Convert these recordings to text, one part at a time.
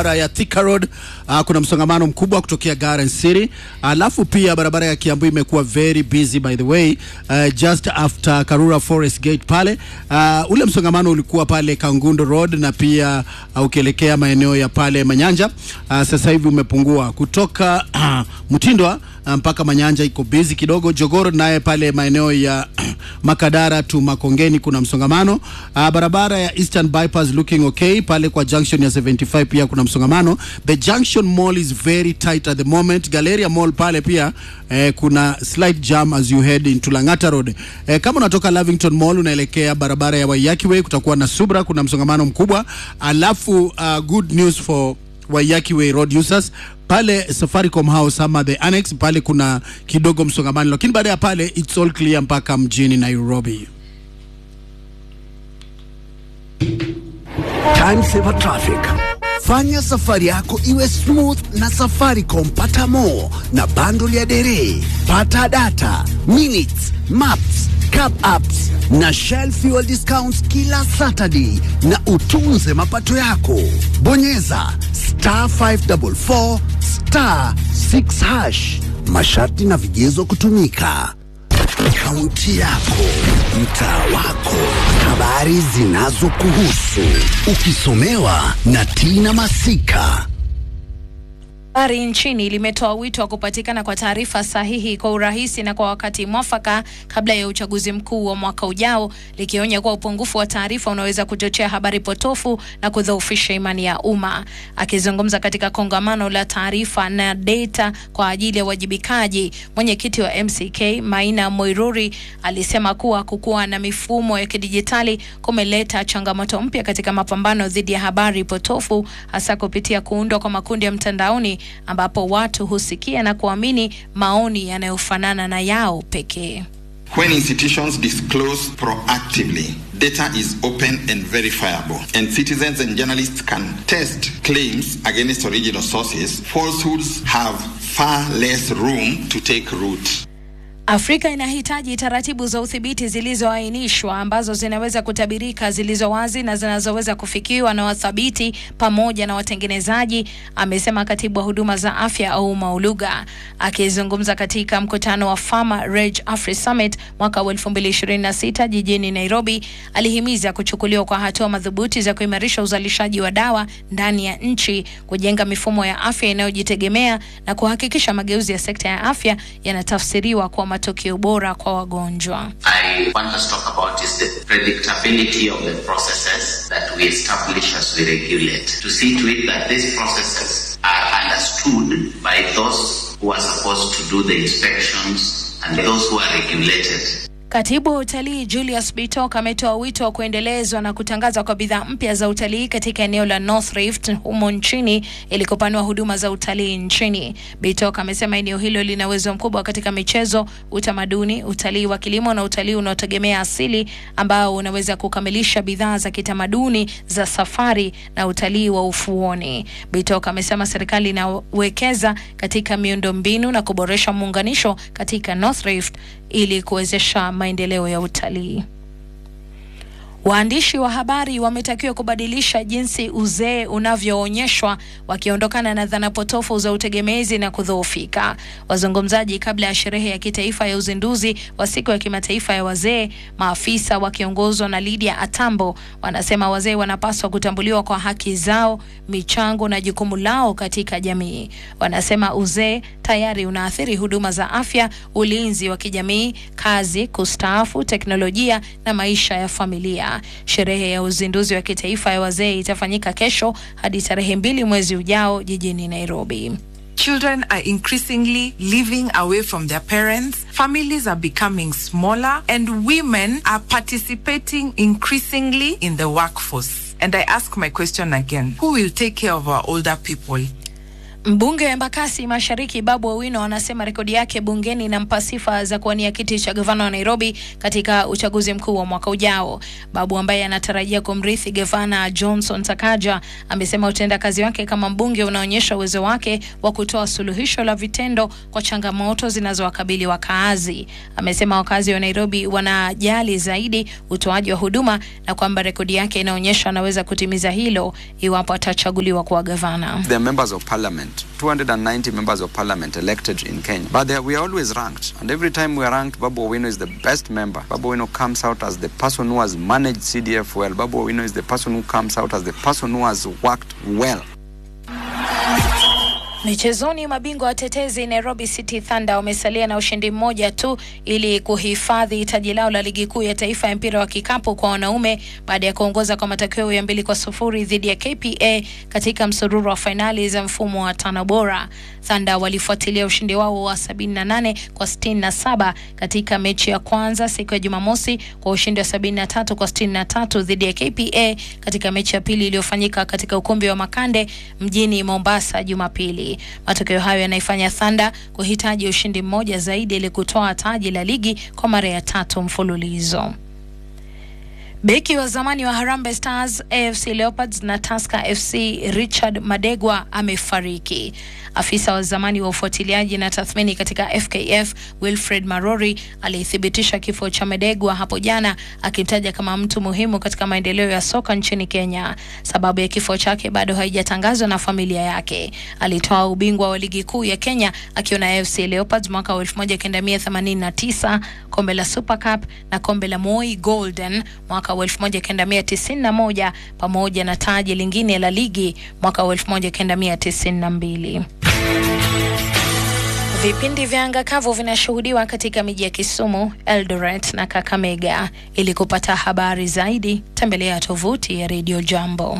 ya Thika Road uh, kuna msongamano mkubwa kutokea Garden City, alafu pia barabara ya Kiambu imekuwa very busy by the way uh, just after Karura Forest Gate pale uh, ule msongamano ulikuwa pale Kangundo Road na pia uh, ukielekea maeneo ya pale Manyanja uh, sasa hivi umepungua kutoka uh, Mtindwa uh, mpaka Manyanja iko busy kidogo. Jogoro naye pale maeneo ya Makadara tu Makongeni kuna msongamano uh, barabara ya Eastern Bypass looking okay pale kwa junction ya 75 pia kuna msongamano. The Junction Mall is very tight at the moment. Galleria Mall pale pia eh, kuna slight jam as you head into Lang'ata Road. Eh, kama unatoka Lavington Mall unaelekea barabara ya Waiyaki Way kutakuwa na subra, kuna msongamano mkubwa. Alafu uh, good news for Waiyaki Way road users pale Safaricom House ama the annex pale kuna kidogo msongamano, lakini baada ya pale it's all clear mpaka mjini Nairobi. Time Saver Traffic. Fanya safari yako iwe smooth na Safaricom. Pata more na bundle ya dere, pata data, minutes, maps, cap apps na Shell fuel discounts kila Saturday na utunze mapato yako. Bonyeza star 544 star 6 hash. Masharti na vigezo kutumika. Kaunti yako, mtaa wako, habari zinazokuhusu, ukisomewa na Tina Masika. Habari nchini limetoa wito wa kupatikana kwa taarifa sahihi kwa urahisi na kwa wakati mwafaka kabla ya uchaguzi mkuu wa mwaka ujao, likionya kuwa upungufu wa taarifa unaweza kuchochea habari potofu na kudhoofisha imani ya umma. Akizungumza katika kongamano la taarifa na data kwa ajili ya uwajibikaji, mwenyekiti wa MCK Maina Moiruri alisema kuwa kukuwa na mifumo ya kidijitali kumeleta changamoto mpya katika mapambano dhidi ya habari potofu, hasa kupitia kuundwa kwa makundi ya mtandaoni ambapo watu husikia na kuamini maoni yanayofanana na yao pekee. When institutions disclose proactively, data is open and verifiable, and citizens and journalists can test claims against original sources. Falsehoods have far less room to take root. Afrika inahitaji taratibu za udhibiti zilizoainishwa ambazo zinaweza kutabirika, zilizo wazi na zinazoweza kufikiwa na wathabiti pamoja na watengenezaji, amesema katibu wa huduma za afya Ouma Oluga akizungumza katika mkutano wa Pharma Reg Afri Summit mwaka wa 2026 jijini Nairobi. Alihimiza kuchukuliwa kwa hatua madhubuti za kuimarisha uzalishaji wa dawa ndani ya nchi, kujenga mifumo ya afya inayojitegemea na kuhakikisha mageuzi ya sekta ya afya yanatafsiriwa kwa matokeo bora kwa wagonjwa. I want us to talk about is the predictability of the processes that we establish as we regulate. To see to it that these processes are understood by those who are supposed to do the inspections and those who are regulated. Katibu wa utalii Julius Bitok ametoa wito wa kuendelezwa na kutangazwa kwa bidhaa mpya za utalii katika eneo la North Rift humo nchini ili kupanua huduma za utalii nchini. Bitok amesema eneo hilo lina uwezo mkubwa katika michezo, utamaduni, utalii wa kilimo na utalii unaotegemea asili ambao unaweza kukamilisha bidhaa za kitamaduni za safari na utalii wa ufuoni. Bitok amesema serikali inawekeza katika miundombinu na kuboresha muunganisho katika North Rift ili kuwezesha maendeleo ya utalii. Waandishi wa habari wametakiwa kubadilisha jinsi uzee unavyoonyeshwa wakiondokana na dhana potofu za utegemezi na kudhoofika. Wazungumzaji kabla ya sherehe ya kitaifa ya uzinduzi wa siku ya kimataifa ya wazee, maafisa wakiongozwa na Lydia Atambo wanasema wazee wanapaswa kutambuliwa kwa haki zao, michango na jukumu lao katika jamii. Wanasema uzee tayari unaathiri huduma za afya, ulinzi wa kijamii, kazi, kustaafu, teknolojia na maisha ya familia. Sherehe ya uzinduzi wa kitaifa ya wazee itafanyika kesho hadi tarehe mbili mwezi ujao jijini Nairobi. Children are increasingly living away from their parents. Families are becoming smaller and women are participating increasingly in the workforce. And I ask my question again, who will take care of our older people? Mbunge wa Embakasi Mashariki Babu Owino anasema rekodi yake bungeni inampa sifa za kuwania kiti cha gavana wa Nairobi katika uchaguzi mkuu wa mwaka ujao. Babu ambaye anatarajia kumrithi gavana Johnson Sakaja amesema utendakazi wake kama mbunge unaonyesha uwezo wake wa kutoa suluhisho la vitendo kwa changamoto zinazowakabili wakaazi. Amesema wakazi wa Nairobi wanajali zaidi utoaji wa huduma na kwamba rekodi yake inaonyesha anaweza kutimiza hilo iwapo atachaguliwa kuwa gavana. The members of parliament, 290 members of parliament elected in Kenya. But they, we are always ranked. And every time we are ranked, Babu Owino is the best member. Babu Owino comes out as the person who has managed CDF well. Babu Owino is the person who comes out as the person who has worked well. Michezoni, mabingwa watetezi Nairobi City Thunder wamesalia na ushindi mmoja tu ili kuhifadhi taji lao la ligi kuu ya taifa ya mpira wa kikapu kwa wanaume baada ya kuongoza kwa matokeo ya mbili kwa sufuri dhidi ya KPA katika msururu wa fainali za mfumo wa tano bora. Thunder walifuatilia ushindi wao wa 78 kwa 67 katika mechi ya kwanza siku ya Jumamosi kwa ushindi wa 73 kwa 63 dhidi ya KPA katika mechi ya pili iliyofanyika katika ukumbi wa Makande mjini Mombasa Jumapili. Matokeo hayo yanaifanya Thunder kuhitaji ushindi mmoja zaidi ili kutoa taji la ligi kwa mara ya tatu mfululizo. Beki wa zamani wa Harambee Stars, AFC Leopards na Tusker FC Richard Madegwa amefariki. Afisa wa zamani wa ufuatiliaji na tathmini katika FKF Wilfred Marori alithibitisha kifo cha Madegwa hapo jana, akimtaja kama mtu muhimu katika maendeleo ya soka nchini Kenya. Sababu ya kifo chake bado haijatangazwa na familia yake. Alitoa ubingwa wa ligi kuu ya Kenya akiwa na AFC Leopards mwaka wa 1989, kombe la Super Cup na kombe la Moi Golden mwaka wa 1991 pamoja na taji lingine la ligi mwaka wa 1992. Vipindi vya anga kavu vinashuhudiwa katika miji ya Kisumu, Eldoret na Kakamega. Ili kupata habari zaidi, tembelea tovuti ya Radio Jambo.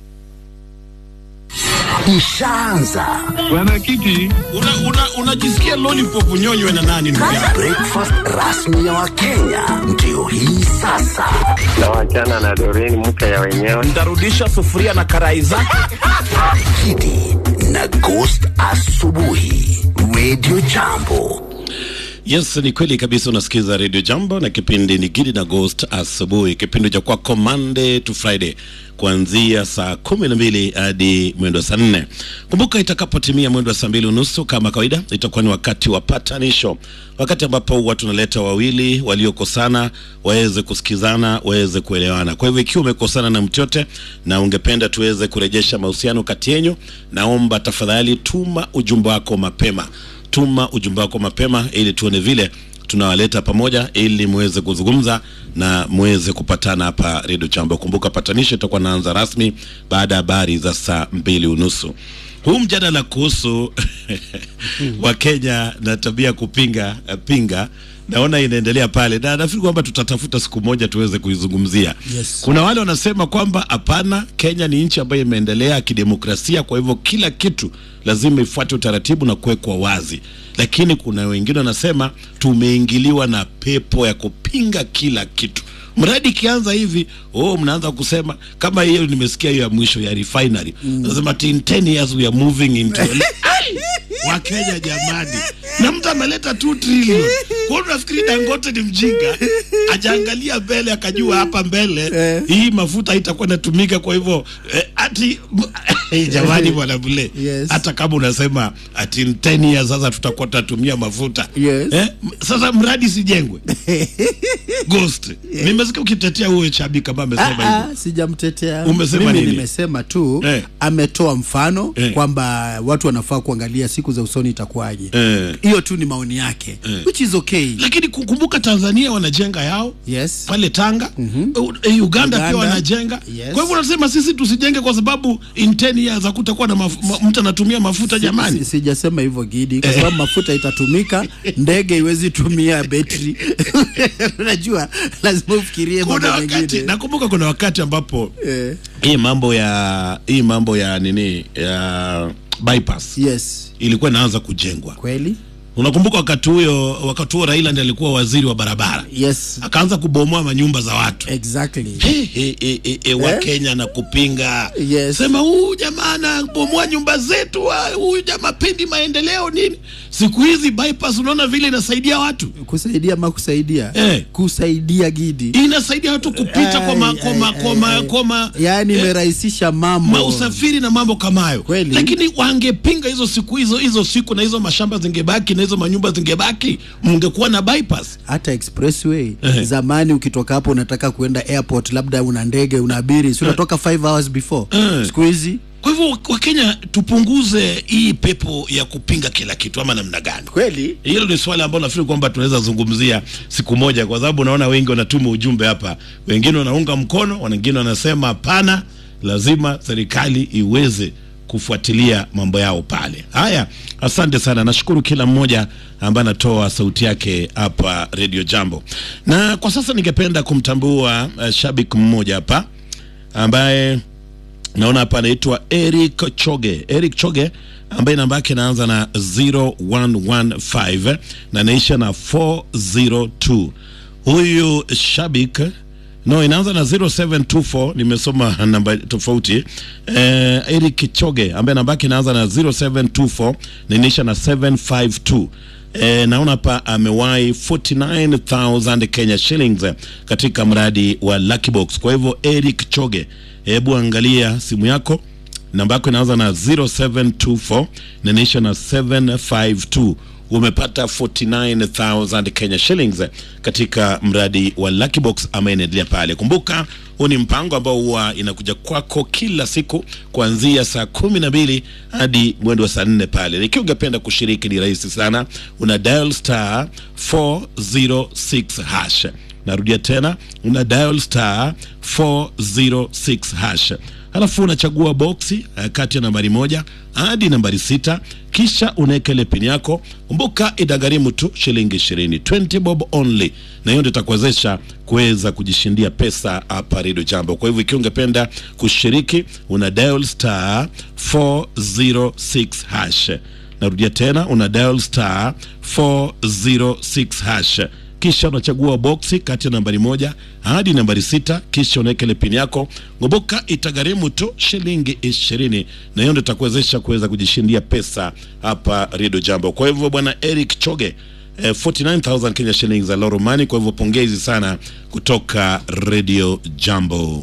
Ishaanza Mwenyekiti, unajisikia una, una lollipop unyonywe na nani ndugu yangu? breakfast rasmi ya Wakenya ndio hii sasa. na wachana na Doreen mke ya wenyewe. Ntarudisha sufuria na karai zake. Kidi na Ghost asubuhi, Radio Jambo. Yes, ni kweli kabisa. Unasikiza Radio Jambo na kipindi ni Gidi na Ghost asubuhi, kipindi cha kwako Monday to Friday kuanzia saa kumi na mbili hadi mwendo wa saa nne. Kumbuka itakapotimia mwendo wa saa mbili unusu kama kawaida, itakuwa ni wakati wa patanisho, wakati ambapo huwa tunaleta wawili waliokosana waweze kusikizana, waweze kuelewana. Kwa hivyo ikiwa umekosana na mtu yote na ungependa tuweze kurejesha mahusiano kati yenyu, naomba tafadhali tuma ujumbe wako mapema tuma ujumbe wako mapema ili tuone vile tunawaleta pamoja ili muweze kuzungumza na muweze kupatana hapa redio chambo kumbuka patanisho itakuwa naanza rasmi baada ya habari za saa mbili unusu huu mjadala kuhusu wakenya na tabia ya kupinga pinga naona inaendelea pale na nafikiri kwamba tutatafuta siku moja tuweze kuizungumzia Yes. kuna wale wanasema kwamba hapana kenya ni nchi ambayo imeendelea kidemokrasia kwa hivyo kila kitu lazima ifuate utaratibu na kuwekwa wazi lakini kuna wengine wanasema tumeingiliwa na pepo ya kupinga kila kitu mradi ikianza hivi oh mnaanza kusema kama hiyo nimesikia hiyo ya mwisho ya refinery mm. nasema in 10 years we are moving into Ai! wakenya jamani na mtu ameleta 2 trillion kwa hiyo unafikiri dangote ni mjinga ajaangalia mbele akajua hapa mbele hii mafuta itakuwa inatumika kwa hivyo eh, ati jamani bwana bule Yes. hata kama unasema ati in 10 years sasa tutakuwa tunatumia mafuta Yes. eh, m- sasa mradi sijengwe ghost nimesikia ukitetea huyo chabi kama amesema Ah, hivyo ah, sijamtetea Umesema mimi nini? nimesema tu Eh. ametoa mfano Eh. kwamba watu wanafaa kuangalia siku za usoni itakuwaje Eh. hiyo tu ni maoni yake which is okay lakini kukumbuka tanzania wanajenga yao yes pale Tanga mm-hmm. Uganda, Uganda pia Uganda, wanajenga yes. kwa hivyo unasema sisi tusijenge kwa sababu in 10 years hakutakuwa na maf- ma, mtu anatumia mafuta jamani Si- sijasema hivyo gidi kwa sababu mafuta itatumika ndege iwezi tumia betri unajua lazima ufikirie mambo kuna wakati mengine nakumbuka kuna wakati ambapo Eh, hii mambo ya hii mambo ya nini ya bypass yes ilikuwa inaanza kujengwa kweli Unakumbuka wakati huyo, wakati huo Raila ndiye alikuwa waziri wa barabara, yes akaanza kubomoa manyumba za watu exactly He, he, he, he, he, wa Kenya na kupinga Yes. sema huyu jamaa anabomoa nyumba zetu, wa- huyu jamaa pendi maendeleo nini. Siku hizi bypass unaona vile inasaidia watu, kusaidia ma kusaidia Eh. kusaidia gidi inasaidia watu kupita kwa ma, kwa ma, kwa ma, kwa ma, yaani eh, imerahisisha mambo ma usafiri na mambo kama hayo, Kweli. lakini wangepinga hizo siku hizo hizo siku na hizo mashamba zingebaki na hizo manyumba zingebaki, mungekuwa na bypass. hata expressway Eh. zamani ukitoka hapo unataka kuenda airport labda una ndege unaabiri si unatoka 5 hours before Eh. siku hizi Kwa hivyo Wakenya, tupunguze hii pepo ya kupinga kila kitu, ama namna gani? kweli Hilo ni swali ambalo nafikiri kwamba tunaweza zungumzia siku moja, kwa sababu naona wengi wanatuma ujumbe hapa, wengine wanaunga mkono, wengine wanasema hapana, lazima serikali iweze kufuatilia mambo yao pale. Haya, asante sana, nashukuru kila mmoja ambaye anatoa sauti yake hapa Radio Jambo, na kwa sasa ningependa kumtambua uh, shabiki mmoja hapa ambaye naona hapa anaitwa Eric Choge. Eric Choge ambaye namba yake inaanza na 0115 na inaisha na 402. Huyu shabik no, inaanza na 0724. Nimesoma namba tofauti. Eh, Eric Choge ambaye namba yake inaanza na 0724 na inaisha na 752. E, naona hapa amewahi 49000 Kenya shillings eh, katika mradi wa Lucky Box. Kwa hivyo Eric Choge, hebu angalia simu yako, namba yako inaanza na 0724 na inaisha na 752 umepata 49000 Kenya shillings eh, katika mradi wa Lucky Box ambaye inaendelea pale. Kumbuka huu ni mpango ambao huwa inakuja kwako kila siku kuanzia saa kumi na mbili hadi mwendo wa saa nne pale. Ikiwa ungependa kushiriki ni rahisi sana, una dial star 406 hash. Narudia tena, una dial star 406 hash halafu unachagua boksi uh, kati ya nambari moja hadi nambari sita kisha unaweka ile pini yako. Kumbuka itagharimu tu shilingi ishirini, 20 bob only, na hiyo ndio itakuwezesha kuweza kujishindia pesa hapa Radio Jambo. Kwa hivyo ikiwa ungependa kushiriki, una dial star 406 hash. Narudia tena, una dial star 406 hash kisha unachagua boksi kati ya nambari moja hadi nambari sita kisha unaweka ile pini yako. Kumbuka itagharimu tu shilingi ishirini, na hiyo ndio itakuwezesha kuweza kujishindia pesa hapa Radio Jambo. Kwa hivyo bwana Eric Choge eh, 49000 Kenya shillings za Loro Money. Kwa hivyo pongezi sana kutoka Radio Jambo.